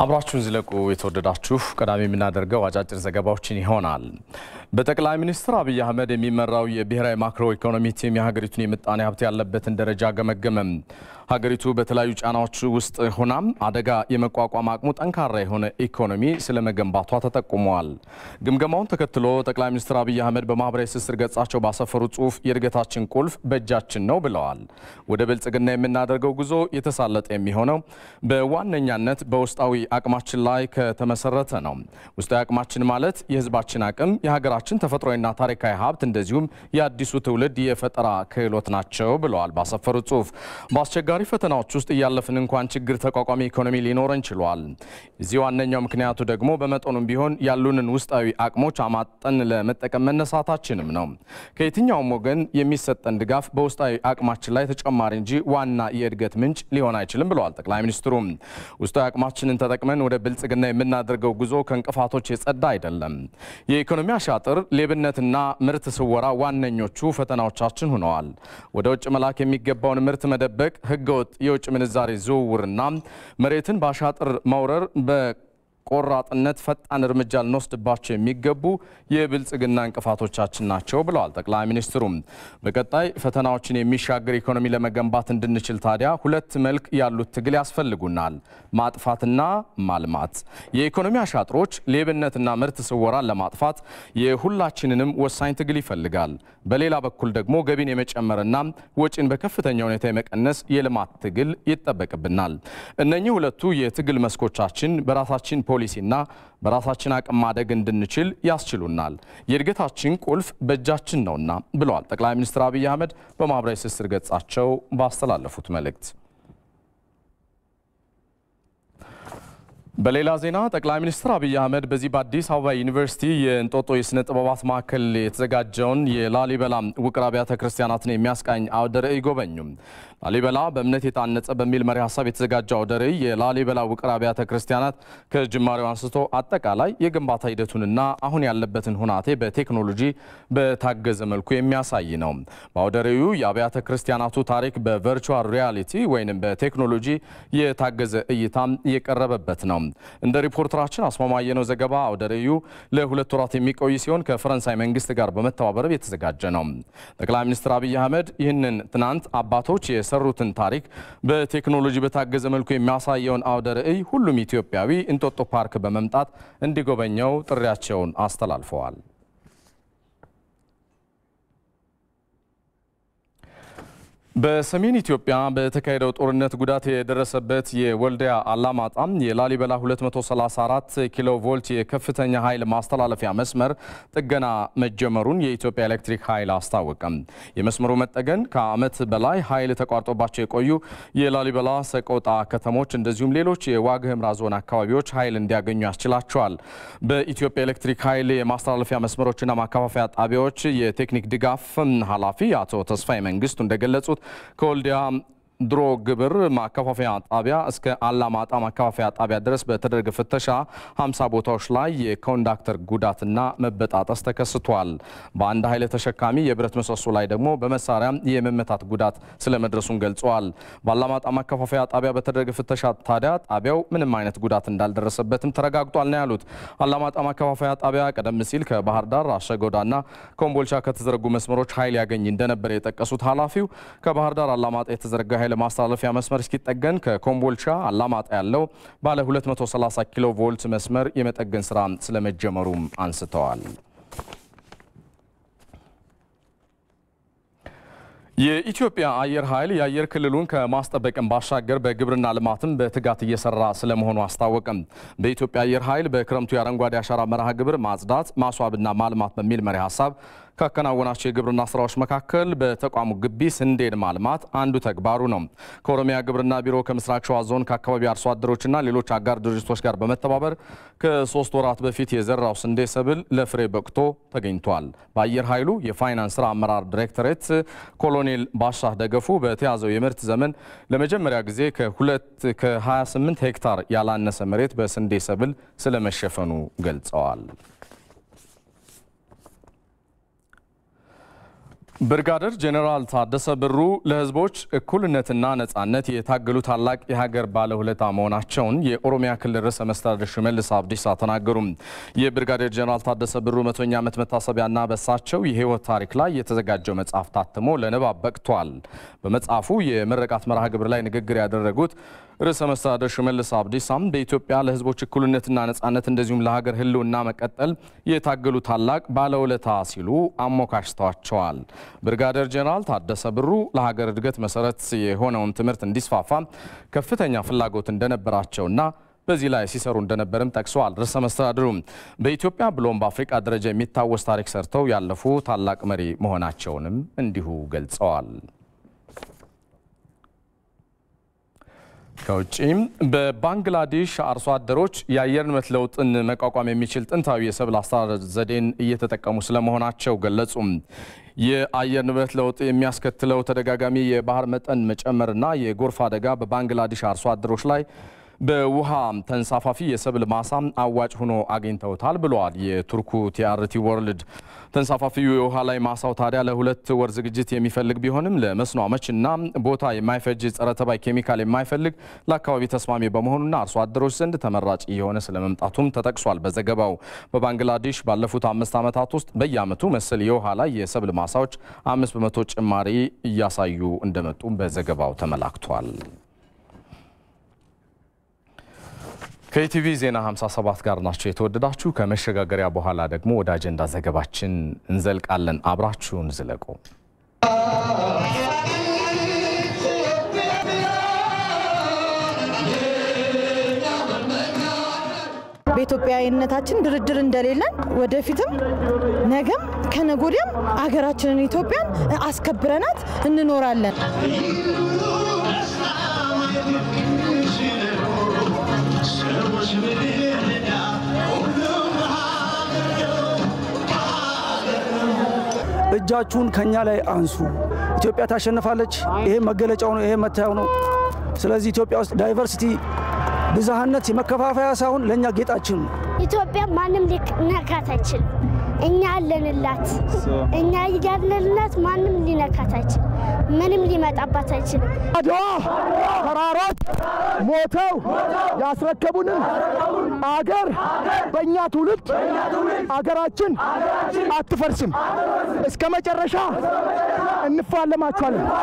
አብራችሁን ዝለቁ። የተወደዳችሁ ቀዳሚ የምናደርገው አጫጭር ዘገባዎችን ይሆናል። በጠቅላይ ሚኒስትር አብይ አህመድ የሚመራው የብሔራዊ ማክሮ ኢኮኖሚ ቲም የሀገሪቱን የምጣኔ ሀብት ያለበትን ደረጃ ገመገመም። ሀገሪቱ በተለያዩ ጫናዎች ውስጥ ሆናም አደጋ የመቋቋም አቅሙ ጠንካራ የሆነ ኢኮኖሚ ስለመገንባቷ ተጠቁመዋል። ግምገማውን ተከትሎ ጠቅላይ ሚኒስትር አብይ አህመድ በማህበራዊ ትስስር ገጻቸው ባሰፈሩ ጽሑፍ የእድገታችን ቁልፍ በእጃችን ነው ብለዋል። ወደ ብልጽግና የምናደርገው ጉዞ የተሳለጠ የሚሆነው በዋነኛነት በውስጣዊ አቅማችን ላይ ከተመሰረተ ነው። ውስጣዊ አቅማችን ማለት የህዝባችን አቅም፣ የሀገራችን ተፈጥሯዊና ታሪካዊ ሀብት እንደዚሁም የአዲሱ ትውልድ የፈጠራ ክህሎት ናቸው ብለዋል ባሰፈሩት ጽሑፍ በአስቸጋሪ ፈተናዎች ውስጥ እያለፍን እንኳን ችግር ተቋቋሚ ኢኮኖሚ ሊኖረን ችሏል። እዚህ ዋነኛው ምክንያቱ ደግሞ በመጠኑም ቢሆን ያሉንን ውስጣዊ አቅሞች አማጠን ለመጠቀም መነሳታችንም ነው። ከየትኛውም ወገን የሚሰጠን ድጋፍ በውስጣዊ አቅማችን ላይ ተጨማሪ እንጂ ዋና የእድገት ምንጭ ሊሆን አይችልም ብለዋል ጠቅላይ ሚኒስትሩም። ውስጣዊ አቅማችንን ተጠቅመን ወደ ብልጽግና የምናደርገው ጉዞ ከእንቅፋቶች የጸዳ አይደለም። የኢኮኖሚ አሻጥር፣ ሌብነትና ምርት ስወራ ዋነኞቹ ፈተናዎቻችን ሆነዋል። ወደ ውጭ መላክ የሚገባውን ምርት መደበቅ ህገወጥ የውጭ ምንዛሬ ዝውውርና መሬትን በአሻጥር መውረር በቆራጥነት ፈጣን እርምጃ ልንወስድባቸው የሚገቡ የብልጽግና እንቅፋቶቻችን ናቸው ብለዋል ጠቅላይ ሚኒስትሩም። በቀጣይ ፈተናዎችን የሚሻገር ኢኮኖሚ ለመገንባት እንድንችል ታዲያ ሁለት መልክ ያሉት ትግል ያስፈልጉናል፣ ማጥፋትና ማልማት። የኢኮኖሚ አሻጥሮች፣ ሌብነትና ምርት ስወራን ለማጥፋት የሁላችንንም ወሳኝ ትግል ይፈልጋል። በሌላ በኩል ደግሞ ገቢን የመጨመርና ወጪን በከፍተኛ ሁኔታ የመቀነስ የልማት ትግል ይጠበቅብናል። እነኚህ ሁለቱ የትግል መስኮቻችን በራሳችን ፖሊሲና በራሳችን አቅም ማደግ እንድንችል ያስችሉናል። የእድገታችን ቁልፍ በእጃችን ነውና ብለዋል ጠቅላይ ሚኒስትር አብይ አህመድ በማህበራዊ ትስስር ገጻቸው ባስተላለፉት መልእክት። በሌላ ዜና ጠቅላይ ሚኒስትር አብይ አህመድ በዚህ በአዲስ አበባ ዩኒቨርሲቲ የእንጦጦ የስነ ጥበባት ማዕከል የተዘጋጀውን የላሊበላ ውቅር አብያተ ክርስቲያናትን የሚያስቃኝ አውደ ርዕይ ጎበኙ። ላሊበላ በእምነት የታነጸ በሚል መሪ ሀሳብ የተዘጋጀ አውደ ርዕይ የላሊበላ ውቅር አብያተ ክርስቲያናት ከጅማሬው አንስቶ አጠቃላይ የግንባታ ሂደቱንና አሁን ያለበትን ሁናቴ በቴክኖሎጂ በታገዘ መልኩ የሚያሳይ ነው። በአውደ ርዕዩ የአብያተ ክርስቲያናቱ ታሪክ በቨርቹዋል ሪያሊቲ ወይም በቴክኖሎጂ የታገዘ እይታም የቀረበበት ነው። እንደ ሪፖርተራችን አስማማየነው ዘገባ አውደ ርዕዩ ለሁለት ወራት የሚቆይ ሲሆን ከፈረንሳይ መንግስት ጋር በመተባበር የተዘጋጀ ነው። ጠቅላይ ሚኒስትር አብይ አህመድ ይህንን ትናንት አባቶች የሰሩትን ታሪክ በቴክኖሎጂ በታገዘ መልኩ የሚያሳየውን አውደ ርዕይ ሁሉም ኢትዮጵያዊ እንጦጦ ፓርክ በመምጣት እንዲጎበኘው ጥሪያቸውን አስተላልፈዋል። በሰሜን ኢትዮጵያ በተካሄደው ጦርነት ጉዳት የደረሰበት የወልዲያ አላማጣም የላሊበላ 234 ኪሎ ቮልት የከፍተኛ ኃይል ማስተላለፊያ መስመር ጥገና መጀመሩን የኢትዮጵያ ኤሌክትሪክ ኃይል አስታወቀም። የመስመሩ መጠገን ከዓመት በላይ ኃይል ተቋርጦባቸው የቆዩ የላሊበላ ሰቆጣ ከተሞች እንደዚሁም ሌሎች የዋግ ኽምራ ዞን አካባቢዎች ኃይል እንዲያገኙ ያስችላቸዋል። በኢትዮጵያ ኤሌክትሪክ ኃይል የማስተላለፊያ መስመሮችና ማከፋፈያ ጣቢያዎች የቴክኒክ ድጋፍ ኃላፊ አቶ ተስፋዬ መንግስቱ እንደገለጹት ከወልዲያ ድሮ ግብር ማከፋፈያ ጣቢያ እስከ አላማጣ ማከፋፈያ ጣቢያ ድረስ በተደረገ ፍተሻ 50 ቦታዎች ላይ የኮንዳክተር ጉዳትና መበጣጠስ ተከስቷል። በአንድ ኃይል ተሸካሚ የብረት ምሰሶ ላይ ደግሞ በመሳሪያ የመመታት ጉዳት ስለመድረሱን ገልጸዋል። በአላማጣ ማከፋፈያ ጣቢያ በተደረገ ፍተሻ ታዲያ ጣቢያው ምንም አይነት ጉዳት እንዳልደረሰበትም ተረጋግጧል ነው ያሉት። አላማጣ ማከፋፈያ ጣቢያ ቀደም ሲል ከባህር ዳር አሸጎዳና ኮምቦልቻ ከተዘረጉ መስመሮች ኃይል ያገኝ እንደነበረ የጠቀሱት ኃላፊው ከባህር ዳር አላማጣ የተዘረጋ ኃይል ማስተላለፊያ መስመር እስኪጠገን ከኮምቦልቻ አላማጣ ያለው ባለ 230 ኪሎ ቮልት መስመር የመጠገን ስራ ስለመጀመሩም አንስተዋል። የኢትዮጵያ አየር ኃይል የአየር ክልሉን ከማስጠበቅም ባሻገር በግብርና ልማትም በትጋት እየሰራ ስለመሆኑ አስታወቀም። በኢትዮጵያ አየር ኃይል በክረምቱ የአረንጓዴ አሻራ መርሃ ግብር ማጽዳት፣ ማስዋብና ማልማት በሚል መሪ ሀሳብ ካከናወናቸው የግብርና ስራዎች መካከል በተቋሙ ግቢ ስንዴን ማልማት አንዱ ተግባሩ ነው። ከኦሮሚያ ግብርና ቢሮ ከምስራቅ ሸዋ ዞን ከአካባቢ አርሶ አደሮችና ሌሎች አጋር ድርጅቶች ጋር በመተባበር ከሶስት ወራት በፊት የዘራው ስንዴ ሰብል ለፍሬ በቅቶ ተገኝቷል። በአየር ኃይሉ የፋይናንስ ስራ አመራር ዲሬክቶሬት ኮሎኔል ባሻህ ደገፉ በተያዘው የምርት ዘመን ለመጀመሪያ ጊዜ ከሁለት ከ28 ሄክታር ያላነሰ መሬት በስንዴ ሰብል ስለመሸፈኑ ገልጸዋል። ብርጋደር ጄኔራል ታደሰ ብሩ ለሕዝቦች እኩልነትና ነጻነት የታገሉ ታላቅ የሀገር ባለውለታ መሆናቸውን የኦሮሚያ ክልል ርዕሰ መስተዳድር ሽመልስ አብዲሳ ተናገሩ። የብርጋዴር ጄኔራል ታደሰ ብሩ መቶኛ ዓመት መታሰቢያና በሳቸው የህይወት ታሪክ ላይ የተዘጋጀው መጽሐፍ ታትሞ ለንባብ በቅቷል። በመጽሐፉ የምረቃት መርሃ ግብር ላይ ንግግር ያደረጉት ርዕሰ መስተዳድር ሽመልስ አብዲሳም በኢትዮጵያ ለህዝቦች እኩልነትና ነጻነት እንደዚሁም ለሀገር ህልውና መቀጠል የታገሉ ታላቅ ባለውለታ ሲሉ አሞካሽተዋቸዋል። ብርጋዴር ጄኔራል ታደሰ ብሩ ለሀገር እድገት መሰረት የሆነውን ትምህርት እንዲስፋፋ ከፍተኛ ፍላጎት እንደነበራቸውና በዚህ ላይ ሲሰሩ እንደነበርም ጠቅሰዋል። ርዕሰ መስተዳድሩ በኢትዮጵያ ብሎም በአፍሪቃ ደረጃ የሚታወስ ታሪክ ሰርተው ያለፉ ታላቅ መሪ መሆናቸውንም እንዲሁ ገልጸዋል። ከውጪም በባንግላዴሽ አርሶ አደሮች የአየር ንብረት ለውጥን መቋቋም የሚችል ጥንታዊ የሰብል አስተራረስ ዘዴን እየተጠቀሙ ስለመሆናቸው ገለጹ። የአየር ንብረት ለውጥ የሚያስከትለው ተደጋጋሚ የባህር መጠን መጨመርና የጎርፍ አደጋ በባንግላዴሽ አርሶ አደሮች ላይ በውሃ ተንሳፋፊ የሰብል ማሳ አዋጭ ሆኖ አግኝተውታል ብለዋል የቱርኩ ቲአርቲ ወርልድ። ተንሳፋፊው የውሃ ላይ ማሳው ታዲያ ለሁለት ወር ዝግጅት የሚፈልግ ቢሆንም ለመስኖ አመችና ቦታ የማይፈጅ ጸረ ተባይ ኬሚካል የማይፈልግ ለአካባቢ ተስማሚ በመሆኑና አርሶ አደሮች ዘንድ ተመራጭ እየሆነ ስለመምጣቱም ተጠቅሷል። በዘገባው በባንግላዴሽ ባለፉት አምስት ዓመታት ውስጥ በየዓመቱ መሰል የውሃ ላይ የሰብል ማሳዎች አምስት በመቶ ጭማሪ እያሳዩ እንደመጡ በዘገባው ተመላክቷል። ከኢቲቪ ዜና 57 ጋር ናቸው የተወደዳችሁ። ከመሸጋገሪያ በኋላ ደግሞ ወደ አጀንዳ ዘገባችን እንዘልቃለን። አብራችሁን ዝለቁ። በኢትዮጵያዊነታችን ድርድር እንደሌለን ወደፊትም ነገም ከነጎዲያም አገራችንን ኢትዮጵያን አስከብረናት እንኖራለን። እጃችሁን ከኛ ላይ አንሱ። ኢትዮጵያ ታሸንፋለች። ይሄ መገለጫው ነው። ይሄ መታየው ነው። ስለዚህ ኢትዮጵያ ውስጥ ዳይቨርሲቲ ብዝሃነት የመከፋፈያ ሳይሆን ለእኛ ጌጣችን ነው። ኢትዮጵያ ማንም ሊነካት አይችልም። እኛ አለንላት። እኛ ያለንላት ማንም ሊነካት አይችልም። ምንም ሊመጣባት አይችልም። አድዋ ተራሮች ሞተው ያስረከቡንም አገር በእኛ ትውልድ አገራችን አትፈርስም። እስከ መጨረሻ እንፋለማችኋለን።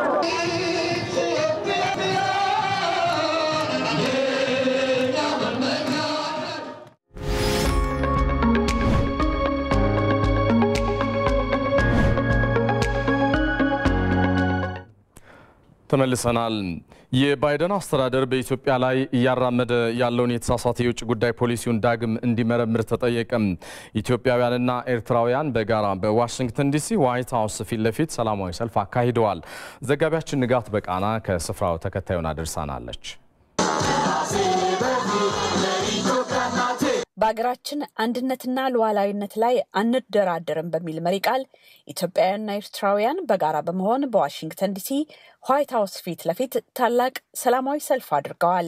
ተመልሰናል። የባይደን አስተዳደር በኢትዮጵያ ላይ እያራመደ ያለውን የተሳሳተ የውጭ ጉዳይ ፖሊሲውን ዳግም እንዲመረምር ተጠየቀ። ኢትዮጵያውያንና ኤርትራውያን በጋራ በዋሽንግተን ዲሲ ዋይት ሀውስ ፊት ለፊት ሰላማዊ ሰልፍ አካሂደዋል። ዘጋቢያችን ንጋት በቃና ከስፍራው ተከታዩን አድርሳናለች። በሀገራችን አንድነትና ሉዓላዊነት ላይ አንደራደርም በሚል መሪ ቃል ኢትዮጵያውያንና ኤርትራውያን በጋራ በመሆን በዋሽንግተን ዲሲ ዋይት ሀውስ ፊት ለፊት ታላቅ ሰላማዊ ሰልፍ አድርገዋል።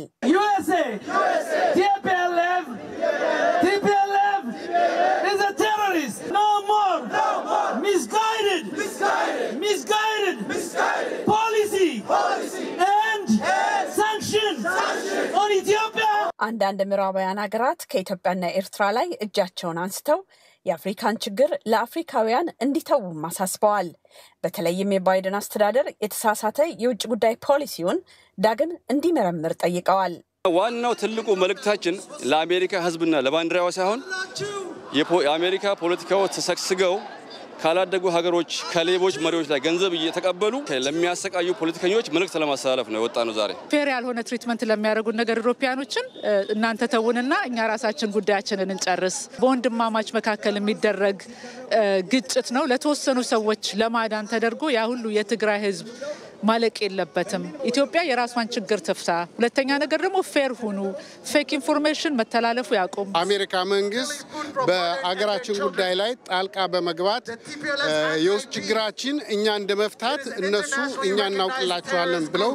አንዳንድ ምዕራባውያን ሀገራት ከኢትዮጵያና ኤርትራ ላይ እጃቸውን አንስተው የአፍሪካን ችግር ለአፍሪካውያን እንዲተዉም አሳስበዋል። በተለይም የባይደን አስተዳደር የተሳሳተ የውጭ ጉዳይ ፖሊሲውን ዳግም እንዲመረምር ጠይቀዋል። ዋናው ትልቁ መልእክታችን ለአሜሪካ ሕዝብና ለባንዲራዋ ሳይሆን የአሜሪካ ፖለቲካዎች ተሰግስገው ካላደጉ ሀገሮች ከሌቦች መሪዎች ላይ ገንዘብ እየተቀበሉ ለሚያሰቃዩ ፖለቲከኞች መልእክት ለማስተላለፍ ነው የወጣ ነው። ዛሬ ፌር ያልሆነ ትሪትመንት ለሚያደርጉ ነገር ኢሮፓያኖችን እናንተ ተውንና እኛ ራሳችን ጉዳያችንን እንጨርስ። በወንድማማች መካከል የሚደረግ ግጭት ነው ለተወሰኑ ሰዎች ለማዳን ተደርጎ ያ ሁሉ የትግራይ ህዝብ ማለቅ የለበትም። ኢትዮጵያ የራሷን ችግር ትፍታ። ሁለተኛ ነገር ደግሞ ፌር ሁኑ። ፌክ ኢንፎርሜሽን መተላለፉ ያቁም። አሜሪካ መንግስት በአገራችን ጉዳይ ላይ ጣልቃ በመግባት የውስጥ ችግራችን እኛ እንደ መፍታት እነሱ እኛ እናውቅላቸዋለን ብለው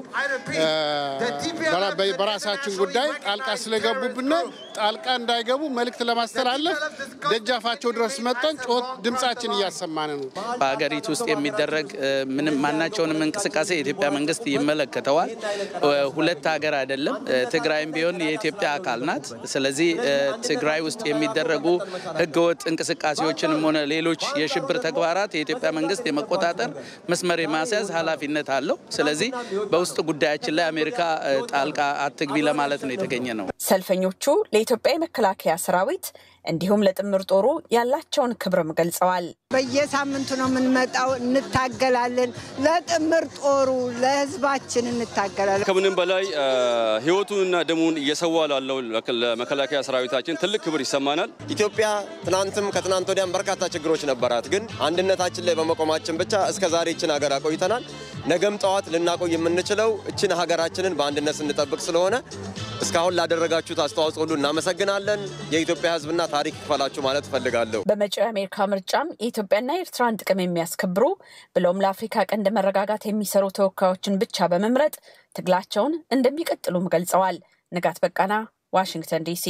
በራሳችን ጉዳይ ጣልቃ ስለገቡብን ጣልቃ እንዳይገቡ መልእክት ለማስተላለፍ ደጃፋቸው ድረስ መጠን ጮት ድምጻችን እያሰማን ነው። በሀገሪቱ ውስጥ የሚደረግ ምንም ማናቸውንም እንቅስቃሴ የኢትዮጵያ መንግስት ይመለከተዋል። ሁለት ሀገር አይደለም። ትግራይም ቢሆን የኢትዮጵያ አካል ናት። ስለዚህ ትግራይ ውስጥ የሚደረጉ ህገወጥ እንቅስቃሴዎችንም ሆነ ሌሎች የሽብር ተግባራት የኢትዮጵያ መንግስት የመቆጣጠር መስመር የማስያዝ ኃላፊነት አለው። ስለዚህ በውስጥ ጉዳያችን ላይ አሜሪካ ጣልቃ አትግቢ ለማለት ነው የተገኘ ነው። ሰልፈኞቹ ለኢትዮጵያ የመከላከያ ሰራዊት እንዲሁም ለጥምር ጦሩ ያላቸውን ክብርም ገልጸዋል። በየሳምንቱ ነው የምንመጣው፣ እንታገላለን። ለጥምር ጦሩ ለህዝባችን እንታገላለን። ከምንም በላይ ህይወቱንና ደሙን እየሰዋ ላለው ለመከላከያ ሰራዊታችን ትልቅ ክብር ይሰማናል። ኢትዮጵያ ትናንትም ከትናንት ወዲያም በርካታ ችግሮች ነበራት፣ ግን አንድነታችን ላይ በመቆማችን ብቻ እስከ ዛሬ እችን ሀገር አቆይተናል። ነገም ጠዋት ልናቆይ የምንችለው እችን ሀገራችንን በአንድነት ስንጠብቅ ስለሆነ እስካሁን ላደረጋችሁት አስተዋጽኦ ሁሉ እናመሰግናለን። የኢትዮጵያ ህዝብና ታሪክ ይክፈላችሁ ማለት እፈልጋለሁ። በመጪው የአሜሪካ ምርጫም የኢትዮጵያና የኤርትራን ጥቅም የሚያስከብሩ ብሎም ለአፍሪካ ቀንድ መረጋጋት የሚሰሩ ተወካዮችን ብቻ በመምረጥ ትግላቸውን እንደሚቀጥሉም ገልጸዋል። ንጋት በቃና ዋሽንግተን ዲሲ።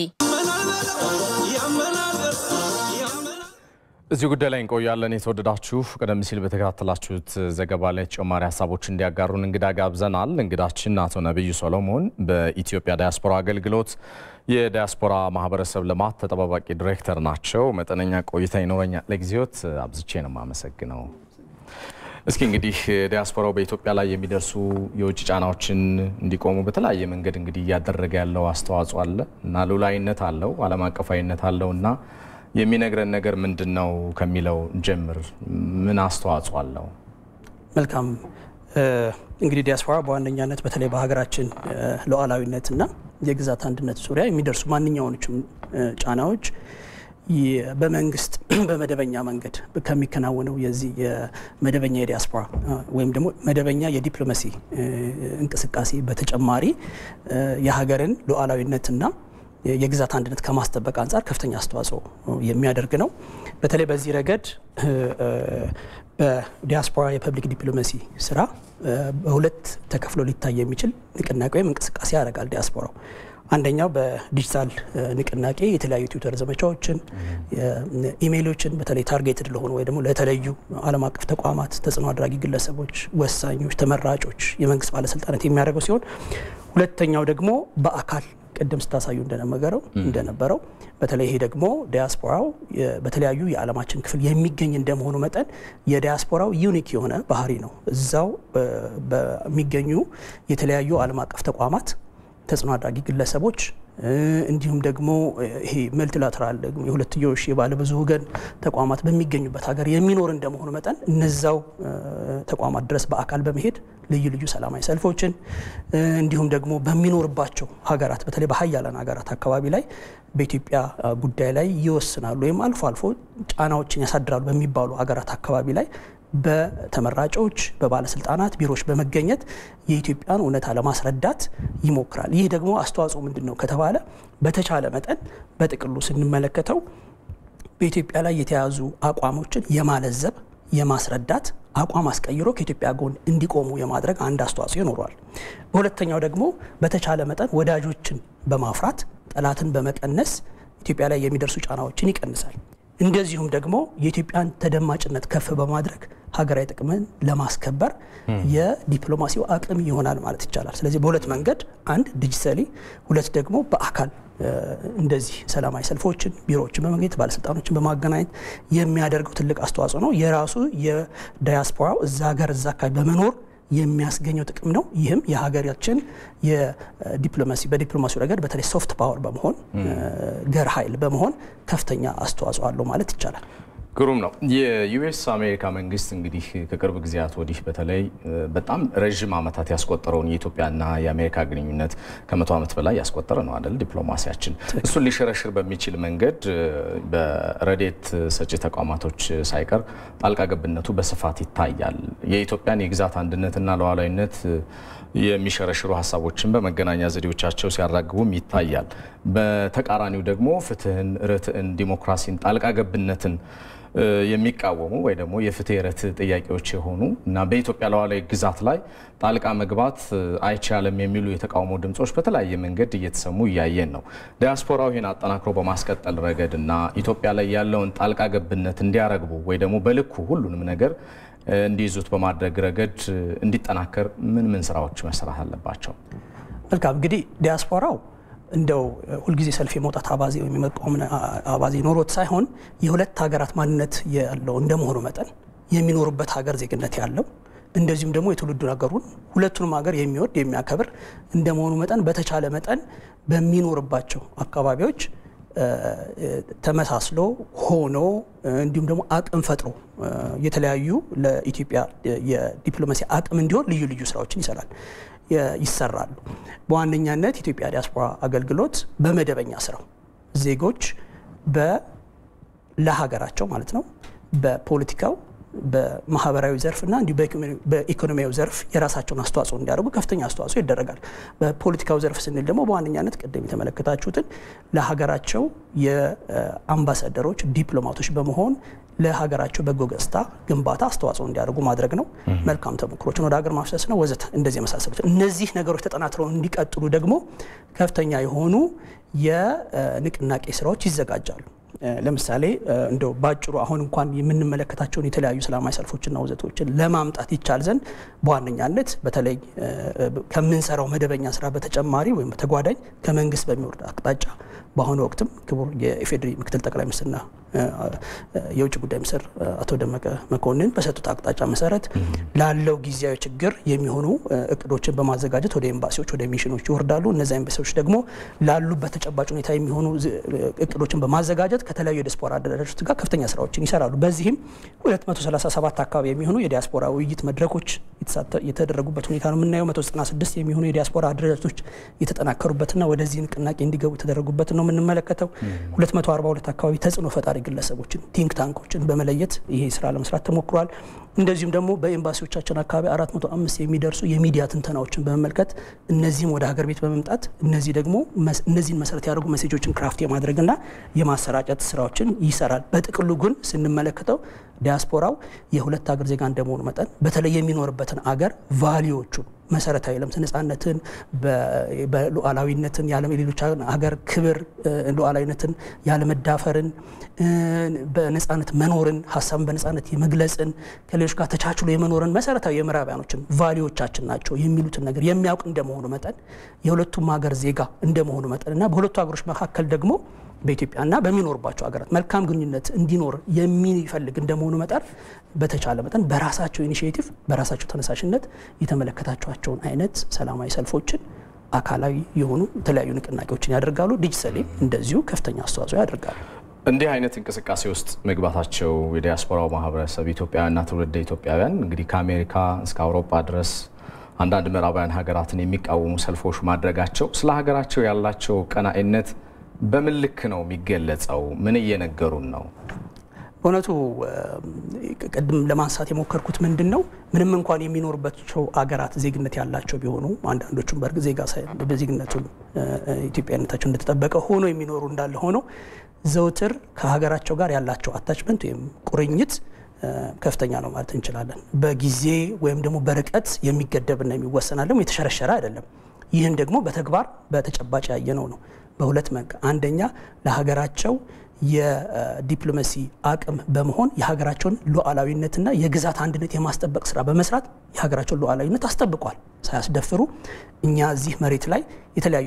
እዚህ ጉዳይ ላይ እንቆያለን። የተወደዳችሁ ቀደም ሲል በተከታተላችሁት ዘገባ ላይ ተጨማሪ ሀሳቦች እንዲያጋሩን እንግዳ ጋብዘናል። እንግዳችን አቶ ነቢዩ ሰሎሞን በኢትዮጵያ ዳያስፖራ አገልግሎት የዳያስፖራ ማህበረሰብ ልማት ተጠባባቂ ዲሬክተር ናቸው። መጠነኛ ቆይታ ይኖረኛል። ለጊዜዎት አብዝቼ ነው የማመሰግነው። እስኪ እንግዲህ ዲያስፖራው በኢትዮጵያ ላይ የሚደርሱ የውጭ ጫናዎችን እንዲቆሙ በተለያየ መንገድ እንግዲህ እያደረገ ያለው አስተዋጽኦ አለ እና ሉላዊነት አለው፣ ዓለም አቀፋዊነት አለው እና የሚነግረን ነገር ምንድን ነው ከሚለው ጀምር። ምን አስተዋጽኦ አለው? መልካም እንግዲህ ዲያስፖራ በዋነኛነት በተለይ በሀገራችን ሉዓላዊነትና የግዛት አንድነት ዙሪያ የሚደርሱ ማንኛውኖችም ጫናዎች በመንግስት በመደበኛ መንገድ ከሚከናወነው የዚህ የመደበኛ የዲያስፖራ ወይም ደግሞ መደበኛ የዲፕሎማሲ እንቅስቃሴ በተጨማሪ የሀገርን ሉዓላዊነትና የግዛት አንድነት ከማስጠበቅ አንጻር ከፍተኛ አስተዋጽኦ የሚያደርግ ነው። በተለይ በዚህ ረገድ በዲያስፖራ የፐብሊክ ዲፕሎማሲ ስራ በሁለት ተከፍሎ ሊታይ የሚችል ንቅናቄ ወይም እንቅስቃሴ ያደርጋል ዲያስፖራው። አንደኛው በዲጂታል ንቅናቄ የተለያዩ ትዊተር ዘመቻዎችን፣ ኢሜይሎችን በተለይ ታርጌትድ ለሆኑ ወይ ደግሞ ለተለዩ ዓለም አቀፍ ተቋማት፣ ተጽዕኖ አድራጊ ግለሰቦች፣ ወሳኞች፣ ተመራጮች፣ የመንግስት ባለስልጣናት የሚያደርገው ሲሆን ሁለተኛው ደግሞ በአካል ቅድም ስታሳዩ እንደነበረው እንደነበረው በተለይ ይሄ ደግሞ ዲያስፖራው በተለያዩ የዓለማችን ክፍል የሚገኝ እንደመሆኑ መጠን የዲያስፖራው ዩኒክ የሆነ ባህሪ ነው። እዛው በሚገኙ የተለያዩ ዓለም አቀፍ ተቋማት ተጽዕኖ አድራጊ ግለሰቦች እንዲሁም ደግሞ ይሄ መልቲላተራል ደግሞ የሁለትዮሽ የባለብዙ ወገን ተቋማት በሚገኙበት ሀገር የሚኖር እንደመሆኑ መጠን እነዛው ተቋማት ድረስ በአካል በመሄድ ልዩ ልዩ ሰላማዊ ሰልፎችን እንዲሁም ደግሞ በሚኖርባቸው ሀገራት በተለይ በሀያላን ሀገራት አካባቢ ላይ በኢትዮጵያ ጉዳይ ላይ ይወስናሉ ወይም አልፎ አልፎ ጫናዎችን ያሳድራሉ በሚባሉ ሀገራት አካባቢ ላይ በተመራጮች በባለስልጣናት ቢሮዎች በመገኘት የኢትዮጵያን እውነታ ለማስረዳት ይሞክራል። ይህ ደግሞ አስተዋጽኦ ምንድን ነው ከተባለ በተቻለ መጠን በጥቅሉ ስንመለከተው በኢትዮጵያ ላይ የተያዙ አቋሞችን የማለዘብ የማስረዳት አቋም አስቀይሮ ከኢትዮጵያ ጎን እንዲቆሙ የማድረግ አንድ አስተዋጽኦ ይኖረዋል። በሁለተኛው ደግሞ በተቻለ መጠን ወዳጆችን በማፍራት ጠላትን በመቀነስ ኢትዮጵያ ላይ የሚደርሱ ጫናዎችን ይቀንሳል። እንደዚሁም ደግሞ የኢትዮጵያን ተደማጭነት ከፍ በማድረግ ሀገራዊ ጥቅምን ለማስከበር የዲፕሎማሲው አቅም ይሆናል ማለት ይቻላል። ስለዚህ በሁለት መንገድ፣ አንድ ዲጂታሊ፣ ሁለት ደግሞ በአካል እንደዚህ ሰላማዊ ሰልፎችን፣ ቢሮዎችን በመገኘት ባለስልጣኖችን በማገናኘት የሚያደርገው ትልቅ አስተዋጽኦ ነው። የራሱ የዳያስፖራው እዛ ሀገር እዛ አካባቢ በመኖር የሚያስገኘው ጥቅም ነው። ይህም የሀገራችን የዲፕሎማሲ በዲፕሎማሲ ረገድ በተለይ ሶፍት ፓወር በመሆን ገር ኃይል በመሆን ከፍተኛ አስተዋጽኦ አለው ማለት ይቻላል። ግሩም ነው። የዩኤስ አሜሪካ መንግስት እንግዲህ ከቅርብ ጊዜያት ወዲህ በተለይ በጣም ረዥም ዓመታት ያስቆጠረውን የኢትዮጵያና የአሜሪካ ግንኙነት ከመቶ ዓመት በላይ ያስቆጠረ ነው አይደል? ዲፕሎማሲያችን እሱን ሊሸረሽር በሚችል መንገድ በረዴት ሰጪ ተቋማቶች ሳይቀር ጣልቃ ገብነቱ በስፋት ይታያል። የኢትዮጵያን የግዛት አንድነትና ሉዓላዊነት የሚሸረሽሩ ሀሳቦችን በመገናኛ ዘዴዎቻቸው ሲያራግቡም ይታያል። በተቃራኒው ደግሞ ፍትህን፣ ርትዕን፣ ዲሞክራሲን፣ ጣልቃ ገብነትን የሚቃወሙ ወይ ደግሞ የፍትህ ርትዕ ጥያቄዎች የሆኑ እና በኢትዮጵያ ሉዓላዊ ግዛት ላይ ጣልቃ መግባት አይቻልም የሚሉ የተቃውሞ ድምጾች በተለያየ መንገድ እየተሰሙ እያየን ነው። ዲያስፖራው ይህን አጠናክሮ በማስቀጠል ረገድ እና ኢትዮጵያ ላይ ያለውን ጣልቃ ገብነት እንዲያረግቡ ወይ ደግሞ በልኩ ሁሉንም ነገር እንዲይዙት በማድረግ ረገድ እንዲጠናከር ምን ምን ስራዎች መሰራት አለባቸው? መልካም እንግዲህ ዲያስፖራው እንደው ሁልጊዜ ሰልፍ የመውጣት አባዜ ወይም የመቃወም አባዜ ኖሮት ሳይሆን የሁለት ሀገራት ማንነት ያለው እንደመሆኑ መጠን የሚኖሩበት ሀገር ዜግነት ያለው እንደዚሁም ደግሞ የትውልዱ ሀገሩን ሁለቱንም ሀገር የሚወድ የሚያከብር እንደመሆኑ መጠን በተቻለ መጠን በሚኖርባቸው አካባቢዎች ተመሳስሎ ሆኖ እንዲሁም ደግሞ አቅም ፈጥሮ የተለያዩ ለኢትዮጵያ የዲፕሎማሲ አቅም እንዲሆን ልዩ ልዩ ስራዎችን ይሰራል ይሰራሉ። በዋነኛነት ኢትዮጵያ ዲያስፖራ አገልግሎት በመደበኛ ስራው ዜጎች ለሀገራቸው ማለት ነው በፖለቲካው በማህበራዊ ዘርፍ እና እንዲሁ በኢኮኖሚያዊ ዘርፍ የራሳቸውን አስተዋጽኦ እንዲያደርጉ ከፍተኛ አስተዋጽኦ ይደረጋል። በፖለቲካው ዘርፍ ስንል ደግሞ በዋነኛነት ቅድም የተመለከታችሁትን ለሀገራቸው የአምባሳደሮች ዲፕሎማቶች በመሆን ለሀገራቸው በጎ ገጽታ ግንባታ አስተዋጽኦ እንዲያደርጉ ማድረግ ነው። መልካም ተሞክሮችን ወደ ሀገር ማፍሰስ ነው ወዘተ እንደዚህ የመሳሰሉት እነዚህ ነገሮች ተጠናክረው እንዲቀጥሉ ደግሞ ከፍተኛ የሆኑ የንቅናቄ ስራዎች ይዘጋጃሉ። ለምሳሌ እንደው ባጭሩ አሁን እንኳን የምንመለከታቸውን የተለያዩ ሰላማዊ ሰልፎችና ውዘቶችን ለማምጣት ይቻል ዘንድ በዋነኛነት በተለይ ከምንሰራው መደበኛ ስራ በተጨማሪ ወይም በተጓዳኝ ከመንግስት በሚወርድ አቅጣጫ በአሁኑ ወቅትም ክቡር የኢፌዴሪ ምክትል ጠቅላይ ሚኒስትርና የውጭ ጉዳይ ሚኒስትር አቶ ደመቀ መኮንን በሰጡት አቅጣጫ መሰረት ላለው ጊዜያዊ ችግር የሚሆኑ እቅዶችን በማዘጋጀት ወደ ኤምባሲዎች፣ ወደ ሚሽኖች ይወርዳሉ። እነዚ ኤምባሲዎች ደግሞ ላሉበት ተጨባጭ ሁኔታ የሚሆኑ እቅዶችን በማዘጋጀት ከተለያዩ የዲያስፖራ አደራጆች ጋር ከፍተኛ ስራዎችን ይሰራሉ። በዚህም 237 አካባቢ የሚሆኑ የዲያስፖራ ውይይት መድረኮች የተደረጉበት ሁኔታ ነው የምናየው። 196 የሚሆኑ የዲያስፖራ አደረጃጀቶች የተጠናከሩበትና ወደዚህ ንቅናቄ እንዲገቡ የተደረጉበት ነው የምንመለከተው። 242 አካባቢ ተጽዕኖ ፈጣሪ ግለሰቦችን ቲንክ ታንኮችን በመለየት ይሄ ስራ ለመስራት ተሞክሯል። እንደዚሁም ደግሞ በኤምባሲዎቻችን አካባቢ 405 የሚደርሱ የሚዲያ ትንተናዎችን በመመልከት እነዚህም ወደ ሀገር ቤት በመምጣት እነዚህ ደግሞ እነዚህን መሰረት ያደርጉ መሴጆችን ክራፍት የማድረግና የማሰራጨት ስራዎችን ይሰራል። በጥቅሉ ግን ስንመለከተው ዲያስፖራው የሁለት ሀገር ዜጋ እንደመሆኑ መጠን በተለይ የሚኖርበትን አገር ቫሊዎቹን መሰረታዊ ለምሳሌ ነጻነትን፣ በሉዓላዊነትን የሌሎች ሀገር ክብር ሉዓላዊነትን ያለመዳፈርን፣ በነጻነት መኖርን፣ ሀሳብን በነጻነት የመግለጽን፣ ከሌሎች ጋር ተቻችሎ የመኖርን መሰረታዊ የምዕራባያኖችን ቫሊዎቻችን ናቸው የሚሉትን ነገር የሚያውቅ እንደመሆኑ መጠን የሁለቱም ሀገር ዜጋ እንደመሆኑ መጠን እና በሁለቱ ሀገሮች መካከል ደግሞ በኢትዮጵያና በሚኖርባቸው ሀገራት መልካም ግንኙነት እንዲኖር የሚፈልግ እንደመሆኑ መጠን በተቻለ መጠን በራሳቸው ኢኒሽቲቭ በራሳቸው ተነሳሽነት የተመለከታቸዋቸውን አይነት ሰላማዊ ሰልፎችን አካላዊ የሆኑ የተለያዩ ንቅናቄዎችን ያደርጋሉ። ዲጂታሊ እንደዚሁ ከፍተኛ አስተዋጽኦ ያደርጋሉ። እንዲህ አይነት እንቅስቃሴ ውስጥ መግባታቸው የዲያስፖራው ማህበረሰብ ኢትዮጵያውያንና ትውልደ ኢትዮጵያውያን እንግዲህ ከአሜሪካ እስከ አውሮፓ ድረስ አንዳንድ ምዕራባውያን ሀገራትን የሚቃወሙ ሰልፎች ማድረጋቸው ስለ ሀገራቸው ያላቸው ቀናኢነት በምን ልክ ነው የሚገለጸው? ምን እየነገሩን ነው? በእውነቱ ቅድም ለማንሳት የሞከርኩት ምንድን ነው ምንም እንኳን የሚኖሩባቸው አገራት ዜግነት ያላቸው ቢሆኑ አንዳንዶቹም በእርግጥ ዜጋ በዜግነቱን ኢትዮጵያዊነታቸው እንደተጠበቀ ሆኖ የሚኖሩ እንዳለ ሆኖ ዘውትር ከሀገራቸው ጋር ያላቸው አታችመንት ወይም ቁርኝት ከፍተኛ ነው ማለት እንችላለን። በጊዜ ወይም ደግሞ በርቀት የሚገደብና የሚወሰን አለም የተሸረሸረ አይደለም። ይህን ደግሞ በተግባር በተጨባጭ ያየነው ነው። በሁለት መንገድ አንደኛ ለሀገራቸው የዲፕሎማሲ አቅም በመሆን የሀገራቸውን ሉዓላዊነትና የግዛት አንድነት የማስጠበቅ ስራ በመስራት የሀገራቸውን ሉዓላዊነት አስጠብቋል ሳያስደፍሩ። እኛ እዚህ መሬት ላይ የተለያዩ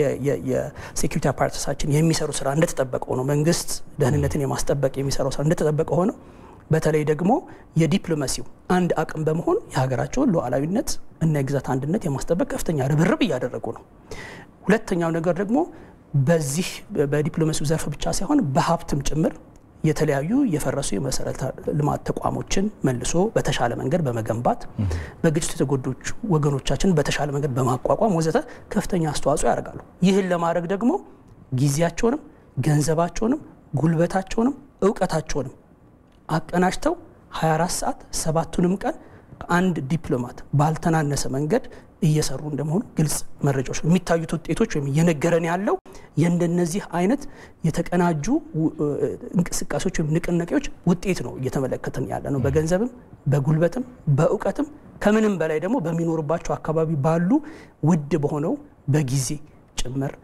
የሴኩሪቲ አፓራተሳችን የሚሰሩ ስራ እንደተጠበቀ ሆነው መንግስት ደህንነትን የማስጠበቅ የሚሰራው ስራ እንደተጠበቀ ሆነው በተለይ ደግሞ የዲፕሎማሲው አንድ አቅም በመሆን የሀገራቸውን ሉዓላዊነት እና የግዛት አንድነት የማስጠበቅ ከፍተኛ ርብርብ እያደረጉ ነው። ሁለተኛው ነገር ደግሞ በዚህ በዲፕሎማሲው ዘርፍ ብቻ ሳይሆን በሀብትም ጭምር የተለያዩ የፈረሱ የመሰረተ ልማት ተቋሞችን መልሶ በተሻለ መንገድ በመገንባት በግጭቱ የተጎዱ ወገኖቻችን በተሻለ መንገድ በማቋቋም ወዘተ ከፍተኛ አስተዋጽኦ ያደርጋሉ። ይህን ለማድረግ ደግሞ ጊዜያቸውንም ገንዘባቸውንም ጉልበታቸውንም እውቀታቸውንም አቀናጅተው 24 ሰዓት ሰባቱንም ቀን ከአንድ ዲፕሎማት ባልተናነሰ መንገድ እየሰሩ እንደመሆኑ ግልጽ መረጃዎች ነው። የሚታዩት ውጤቶች ወይም እየነገረን ያለው የእንደነዚህ አይነት የተቀናጁ እንቅስቃሴዎች ወይም ንቅናቄዎች ውጤት ነው እየተመለከትን ያለ ነው። በገንዘብም በጉልበትም በእውቀትም ከምንም በላይ ደግሞ በሚኖርባቸው አካባቢ ባሉ ውድ በሆነው በጊዜ ጭምር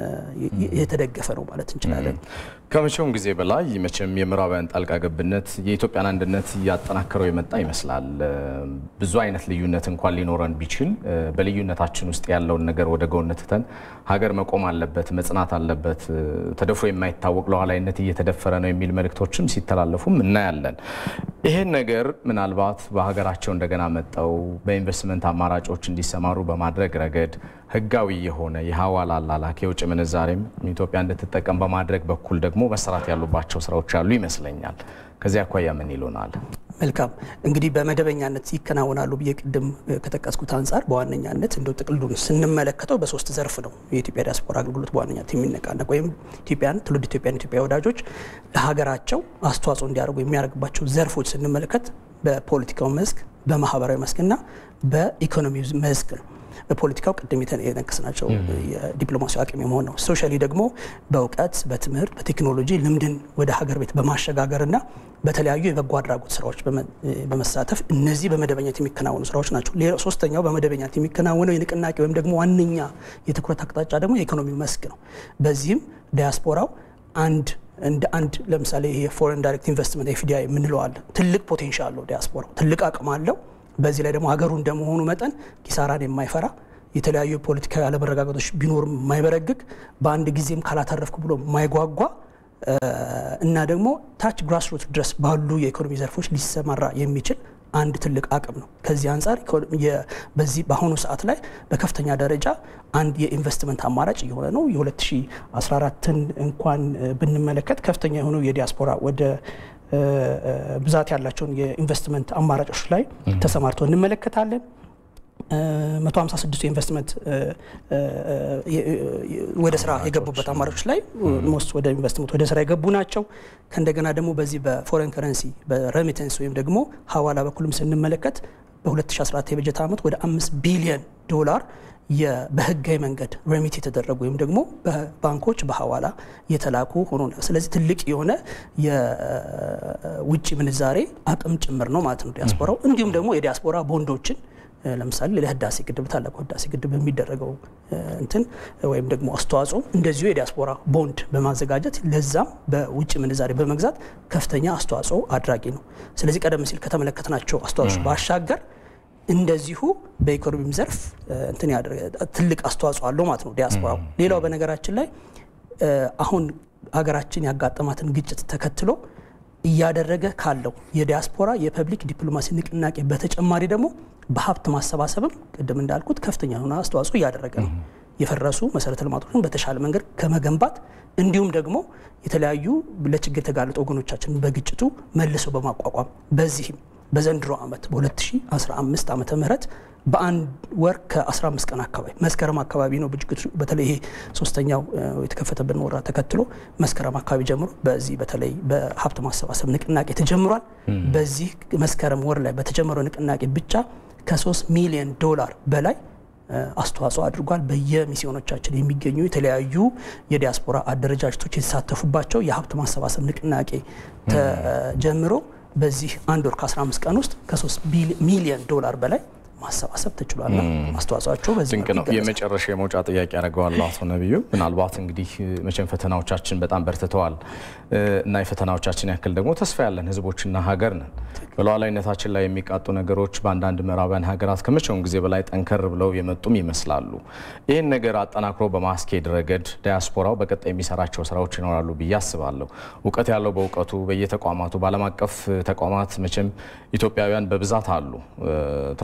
የተደገፈ ነው ማለት እንችላለን። ከመቼውም ጊዜ በላይ መቼም የምዕራባውያን ጣልቃ ገብነት የኢትዮጵያን አንድነት እያጠናከረው የመጣ ይመስላል። ብዙ አይነት ልዩነት እንኳን ሊኖረን ቢችል በልዩነታችን ውስጥ ያለውን ነገር ወደ ጎን ትተን ሀገር መቆም አለበት፣ መጽናት አለበት፣ ተደፍሮ የማይታወቅ ሉዓላዊነት እየተደፈረ ነው የሚል መልእክቶችም ሲተላለፉም እናያለን። ይሄን ነገር ምናልባት በሀገራቸው እንደገና መጠው በኢንቨስትመንት አማራጮች እንዲሰማሩ በማድረግ ረገድ ህጋዊ የሆነ የሀዋላ አላላክ የውጭ ምንዛሬም ኢትዮጵያ እንድትጠቀም በማድረግ በኩል ደግሞ መሰራት ያሉባቸው ስራዎች ያሉ ይመስለኛል። ከዚህ አኳያ ምን ይሉናል? መልካም እንግዲህ በመደበኛነት ይከናወናሉ ብዬ ቅድም ከጠቀስኩት አንጻር በዋነኛነት እንደው ጥቅሉን ስንመለከተው በሶስት ዘርፍ ነው የኢትዮጵያ ዲያስፖራ አገልግሎት በዋነኛነት የሚነቃነቅ ወይም ኢትዮጵያን ትውልድ ኢትዮጵያን ኢትዮጵያ ወዳጆች ለሀገራቸው አስተዋጽኦ እንዲያደርጉ የሚያደርግባቸው ዘርፎች ስንመለከት በፖለቲካው መስክ፣ በማህበራዊ መስክና በኢኮኖሚ መስክ ነው። በፖለቲካው ቅድም የነቀስናቸው የዲፕሎማሲያዊ አቅም የመሆን ነው። ሶሻሊ ደግሞ በእውቀት፣ በትምህርት፣ በቴክኖሎጂ ልምድን ወደ ሀገር ቤት በማሸጋገርና በተለያዩ የበጎ አድራጎት ስራዎች በመሳተፍ እነዚህ በመደበኛት የሚከናወኑ ስራዎች ናቸው። ሶስተኛው በመደበኛት የሚከናወነው የንቅናቄ ወይም ደግሞ ዋነኛ የትኩረት አቅጣጫ ደግሞ የኢኮኖሚ መስክ ነው። በዚህም ዲያስፖራው አንድ እንደ አንድ ለምሳሌ የፎሬን ዳይሬክት ኢንቨስትመንት ኤፍዲአይ የምንለው አለ። ትልቅ ፖቴንሻል አለው ዲያስፖራው፣ ትልቅ አቅም አለው። በዚህ ላይ ደግሞ ሀገሩ እንደመሆኑ መጠን ኪሳራን የማይፈራ የተለያዩ ፖለቲካዊ አለመረጋጋቶች ቢኖርም የማይበረግግ በአንድ ጊዜም ካላተረፍኩ ብሎ የማይጓጓ እና ደግሞ ታች ግራስሩት ድረስ ባሉ የኢኮኖሚ ዘርፎች ሊሰማራ የሚችል አንድ ትልቅ አቅም ነው። ከዚህ አንጻር በዚህ በአሁኑ ሰዓት ላይ በከፍተኛ ደረጃ አንድ የኢንቨስትመንት አማራጭ እየሆነ ነው። የ2014ን እንኳን ብንመለከት ከፍተኛ የሆነው የዲያስፖራ ወደ ብዛት ያላቸውን የኢንቨስትመንት አማራጮች ላይ ተሰማርተው እንመለከታለን። 156 የኢንቨስትመንት ወደ ስራ የገቡበት አማራጮች ላይ ሞስት ወደ ኢንቨስትመንት ወደ ስራ የገቡ ናቸው። ከእንደገና ደግሞ በዚህ በፎሬን ከረንሲ በሬሚተንስ ወይም ደግሞ ሀዋላ በኩልም ስንመለከት በ2014 የበጀት ዓመት ወደ 5 ቢሊዮን ዶላር በህጋዊ መንገድ ሬሚት የተደረጉ ወይም ደግሞ በባንኮች በሀዋላ የተላኩ ሆኖ ነው። ስለዚህ ትልቅ የሆነ የውጭ ምንዛሬ አቅም ጭምር ነው ማለት ነው ዲያስፖራው። እንዲሁም ደግሞ የዲያስፖራ ቦንዶችን ለምሳሌ ለህዳሴ ግድብ ታላቁ ህዳሴ ግድብ በሚደረገው እንትን ወይም ደግሞ አስተዋጽኦ እንደዚሁ የዲያስፖራ ቦንድ በማዘጋጀት ለዛም በውጭ ምንዛሬ በመግዛት ከፍተኛ አስተዋጽኦ አድራጊ ነው። ስለዚህ ቀደም ሲል ከተመለከትናቸው አስተዋጽኦ ባሻገር እንደዚሁ በኢኮኖሚም ዘርፍ እንትን ትልቅ አስተዋጽኦ አለው ማለት ነው ዲያስፖራው። ሌላው በነገራችን ላይ አሁን ሀገራችን ያጋጠማትን ግጭት ተከትሎ እያደረገ ካለው የዲያስፖራ የፐብሊክ ዲፕሎማሲ ንቅናቄ በተጨማሪ ደግሞ በሀብት ማሰባሰብም ቅድም እንዳልኩት ከፍተኛ የሆነ አስተዋጽኦ እያደረገ ነው። የፈረሱ መሰረተ ልማቶችን በተሻለ መንገድ ከመገንባት እንዲሁም ደግሞ የተለያዩ ለችግር የተጋለጡ ወገኖቻችንን በግጭቱ መልሰው በማቋቋም በዚህም በዘንድሮ ዓመት በ2015 ዓመተ ምህረት በአንድ ወር ከ15 ቀን አካባቢ መስከረም አካባቢ ነው ብጅግቱ በተለይ ይሄ ሶስተኛው የተከፈተብን ወራ ተከትሎ መስከረም አካባቢ ጀምሮ በዚህ በተለይ በሀብት ማሰባሰብ ንቅናቄ ተጀምሯል። በዚህ መስከረም ወር ላይ በተጀመረው ንቅናቄ ብቻ ከ3 ሚሊዮን ዶላር በላይ አስተዋጽኦ አድርጓል። በየሚስዮኖቻችን የሚገኙ የተለያዩ የዲያስፖራ አደረጃጀቶች የተሳተፉባቸው የሀብት ማሰባሰብ ንቅናቄ ተጀምሮ በዚህ አንድ ወር ከ15 ቀን ውስጥ ከ3 ሚሊዮን ዶላር በላይ ማሰባሰብ ተችሏል። አስተዋጽኦቸው በዚህ ድንቅ ነው። የመጨረሻ የመውጫ ጥያቄ ያደርገዋለሁ አቶ ነቢዩ። ምናልባት እንግዲህ መቼም ፈተናዎቻችን በጣም በርትተዋል እና የፈተናዎቻችን ያክል ደግሞ ተስፋ ያለን ህዝቦችና ሀገር ነን። በሉዓላዊነታችን ላይ የሚቃጡ ነገሮች በአንዳንድ ምዕራባውያን ሀገራት ከመቼውም ጊዜ በላይ ጠንከር ብለው የመጡም ይመስላሉ። ይህን ነገር አጠናክሮ በማስኬድ ረገድ ዲያስፖራው በቀጣይ የሚሰራቸው ስራዎች ይኖራሉ ብዬ አስባለሁ። እውቀት ያለው በእውቀቱ በየተቋማቱ በዓለም አቀፍ ተቋማት መቼም ኢትዮጵያውያን በብዛት አሉ። ትላልቅ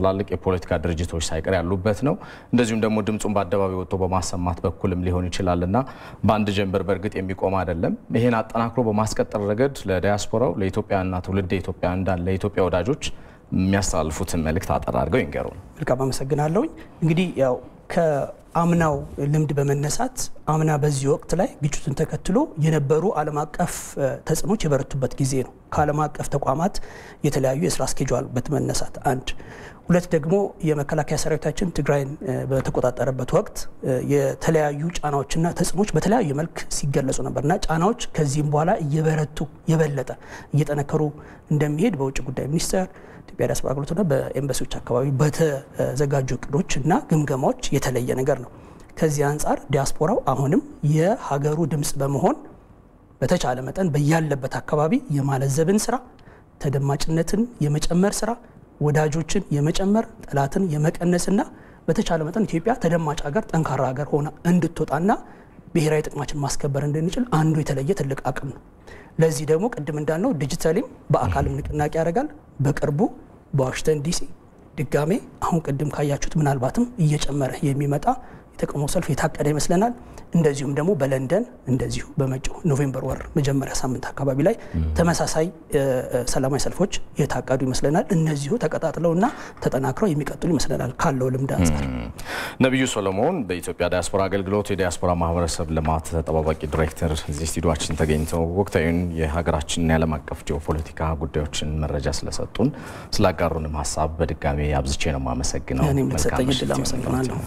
የፖለቲካ ድርጅቶች ሳይቀር ያሉበት ነው። እንደዚሁም ደግሞ ድምፁን በአደባባይ ወጥቶ በማሰማት በኩልም ሊሆን ይችላል እና በአንድ ጀንበር በእርግጥ የሚቆም አይደለም። ይህን አጠናክሮ በማስቀጠል ረገድ ለዲያስፖራው ለኢትዮጵያና ትውልደ ኢትዮጵያ እንዳለ ለኢትዮጵያ ወዳጆች የሚያስተላልፉትን መልእክት አጠር አድርገው ይንገሩ። መልካም አመሰግናለሁኝ። እንግዲህ ያው ከአምናው ልምድ በመነሳት አምና በዚህ ወቅት ላይ ግጭቱን ተከትሎ የነበሩ ዓለም አቀፍ ተጽዕኖች የበረቱበት ጊዜ ነው። ከዓለም አቀፍ ተቋማት የተለያዩ የስራ እስኬጁል በመነሳት አንድ ሁለት ደግሞ የመከላከያ ሰራዊታችን ትግራይን በተቆጣጠረበት ወቅት የተለያዩ ጫናዎችና ተጽዕኖች በተለያዩ መልክ ሲገለጹ ነበርና ጫናዎች ከዚህም በኋላ እየበረቱ የበለጠ እየጠነከሩ እንደሚሄድ በውጭ ጉዳይ ሚኒስቴር ኢትዮጵያ ዲያስፖራ አገልግሎትና በኤምባሲዎች አካባቢ በተዘጋጁ እቅዶች እና ግምገማዎች የተለየ ነገር ነው። ከዚህ አንጻር ዲያስፖራው አሁንም የሀገሩ ድምፅ በመሆን በተቻለ መጠን በያለበት አካባቢ የማለዘብን ስራ፣ ተደማጭነትን የመጨመር ስራ፣ ወዳጆችን የመጨመር ጠላትን የመቀነስና በተቻለ መጠን ኢትዮጵያ ተደማጭ ሀገር፣ ጠንካራ ሀገር ሆና እንድትወጣና ብሔራዊ ጥቅማችን ማስከበር እንድንችል አንዱ የተለየ ትልቅ አቅም ነው። ለዚህ ደግሞ ቅድም እንዳልነው ዲጂታሊም በአካልም ንቅናቄ ያደርጋል። በቅርቡ በዋሽንግተን ዲሲ ድጋሜ አሁን ቅድም ካያችሁት ምናልባትም እየጨመረ የሚመጣ የተቃውሞ ሰልፍ የታቀደ ይመስለናል። እንደዚሁም ደግሞ በለንደን እንደዚሁ በመጪው ኖቬምበር ወር መጀመሪያ ሳምንት አካባቢ ላይ ተመሳሳይ ሰላማዊ ሰልፎች የታቀዱ ይመስለናል። እነዚሁ ተቀጣጥለውና ተጠናክረው የሚቀጥሉ ይመስለናል ካለው ልምድ አንጻር። ነቢዩ ሶሎሞን በኢትዮጵያ ዲያስፖራ አገልግሎት የዲያስፖራ ማህበረሰብ ልማት ተጠባባቂ ዲሬክተር እዚህ ስቱዲዮችን ተገኝተው ወቅታዊን የሀገራችንን የዓለም አቀፍ ጂኦፖለቲካ ጉዳዮችን መረጃ ስለሰጡን ስላጋሩንም ሀሳብ በድጋሚ አብዝቼ ነው የማመሰግነው። እኔም ለተሰጠኝ እድል አመሰግናለሁ።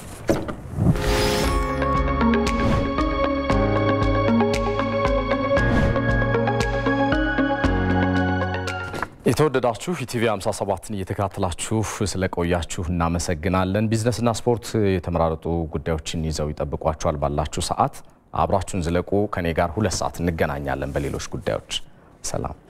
የተወደዳችሁ ኢቲቪ 57ን እየተከታተላችሁ ስለቆያችሁ እናመሰግናለን። ቢዝነስና ስፖርት የተመራረጡ ጉዳዮችን ይዘው ይጠብቋችኋል። ባላችሁ ሰዓት አብራችሁን ዝለቁ። ከኔ ጋር ሁለት ሰዓት እንገናኛለን በሌሎች ጉዳዮች። ሰላም